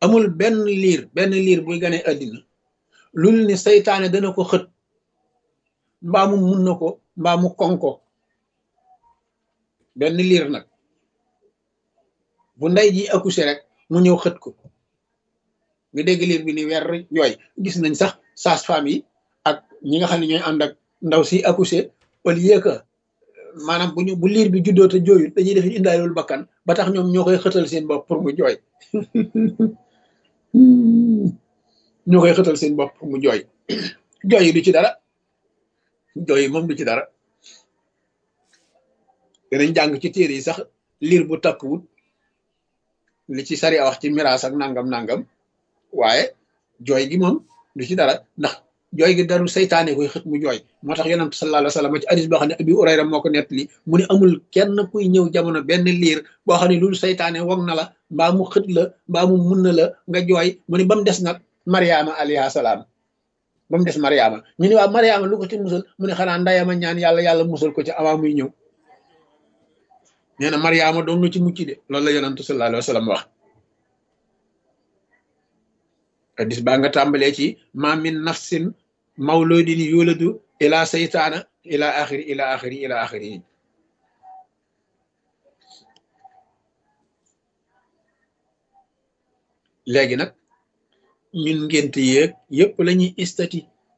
amul benn liir benn liir buy gane àddina lul ni saytaane dana ko xët mbaa mu mun na ko mbaa mu kon ko benn liir nag bu ndey ji accouché rek mu ñëw xët ko nga dégg liir bi ni weer yooy gis nañ sax sage-femme yi ak ñi nga xam ne ñooy ànd ak ndaw si accouché au lieu que maanaam bu ñu bu liir bi juddoo te jooyut dañuy def indaalul bakkan ba tax ñoom ñoo koy xëtal seen bopp pour mu jooy ñoo koy xëtal seen bopp pour mu jooy jooy yi du ci dara jooy yi moom du ci dara danañ jàng ci téere yi sax liir bu takkuwut li ci sari a wax ci miraas ak nangam nangam waaye jooy gi moom du ci dara ndax jooy gi daru saytaane koy xët mu jooy moo tax yonent sallallahu alayhi wa sallam ci hadis boo xam ne abi urayra moo ko nettali mu ne amul kenn kuy ñëw jamono benn liir boo xam ne loolu saytaane wog na la mbaa mu xët la mbaa mu mun na la nga jooy mu ne ba mu des nag mariama alayha salaam ba mu des mariama ñu ne waa mariama lu ko ci musal mu ne xanaa ndayama ñaan yàlla yàlla musal ko ci avant muy ñëw nee na mariama doon na ci mucc de loolu la yonent sallallahu alayhi wa sallam wax hadis baa nga tàmbalee ci ma min nafsin mawludin yuladu ila saytaana ila axiri ila axiri ila axiri léegi nag ñun ngénte yéeg yépp la ñuy estati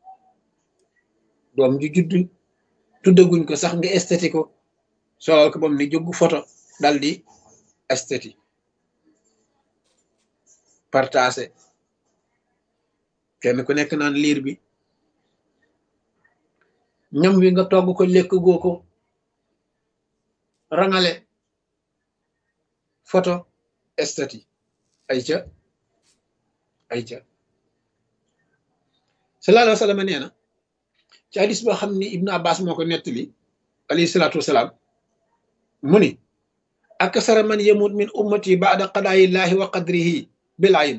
doom ju judd tuddaguñ ko sax nga estati ko solal ko bam ni jóg photo dal di estati partagé kenn ku nekk naan liir bi ñam wi nga togg ko lekk goo ko rangale photo estati ay ca ay ca sallallahu alayhi wa sallam nee na ci hadis boo xam ni ibnu abbas moo ko nettali alayhi salaatu wasalaam mu ni akasara man yamut min ummati baada qadaayillahi wa qadrihi bil ayn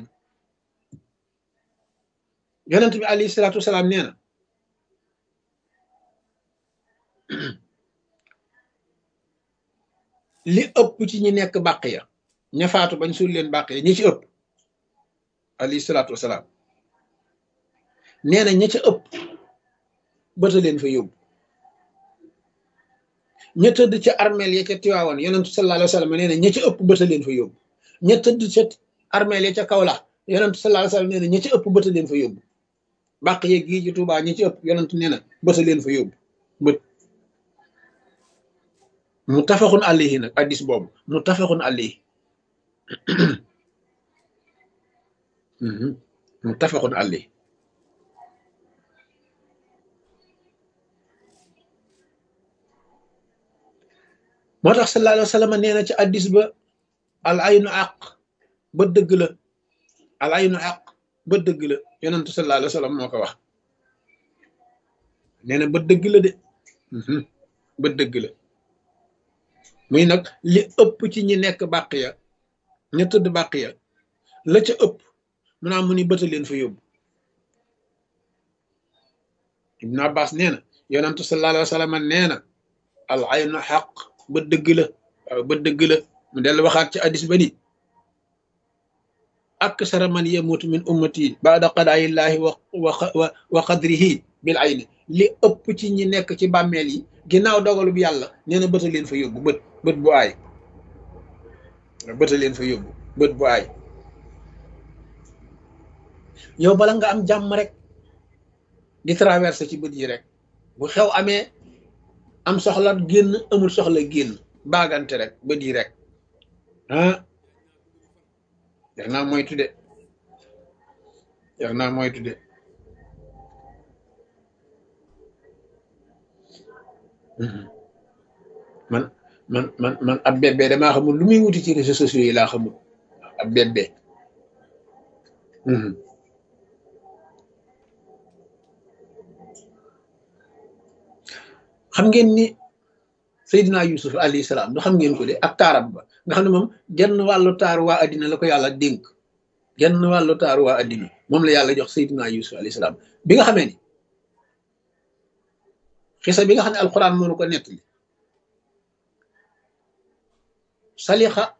yonent bi alayhi salaatu wasalaam nee na li ëpp ci ñi nekk bàq ya ña faatu bañ suul leen bàq ya ñi ci ëpp alayhi salaatu wasalaam nee na ña ca ëpp bëta leen fa yóbbu ña tëdd ca armeel ya ca tiwaawan yonentu sallallahu alayhi wa sallam nee na ña ca ëpp bëta leen fa yóbbu ña tëdd ca armeel ya ca kawlax yonentu sallallahu alayhi wa sallam nee na ña ca ëpp bëta leen fa yóbbu bàq yeeg gii ci Tuubaa ñi ci ëpp yonentu nee na bëta leen fa yóbbu bët mu tafaxun alayhi nag addis boobu mu tafaxun alayhi mu tafaxun alayhi moo tax sallallahu alayhi wa sallam nee na ci addis ba al aynu àq ba dëgg la al aynu àq ba dëgg la yonentu sallallahu alayhi wa sallam moo ko wax nee na ba dëgg la de ba dëgg la muy nag li ëpp ci ñi nekk bàq ya ña tëdd bàq ya la ca ëpp mu naa mu ni bëta leen fa yóbbu ibnu abbas nee na yonentu sallallahu alayhi wa sallam nee na al aynu xaq ba dëgg la waaw ba dëgg la mu dellu waxaat ci addis ba ni aksara man yamutu min ummati baada qadaayillahi wa wa wa qadrihi bil ayni li ëpp ci ñi nekk ci bàmmeel yi ginnaaw dogalu bi yàlla nee na bëta leen fa yóbbu bët bët bu aay bëta leen fa yóbbu bët bu aay yow bala nga am jàmm rek di traversé ci bët yi rek bu xew amee am soxla génn amul soxla génn baagante rek bët yi rek ah yar naa moytu de yar naa moytu de man man man man ab bébé damaa xamul lu muy wuti ci réseaux sociaux yi laa xamul ab bébé xam ngeen ni Seydina Yusuf alayhi salaam du xam ngeen ko de ak taaram ba nga xam ne moom genn wàllu taar waa addina la ko yàlla dénk genn wàllu taar waa addina moom la yàlla jox Seydina Yusuf alayhi salaam bi nga xamee ni xisa bi nga xam ne alquran mënu ko nettali salixa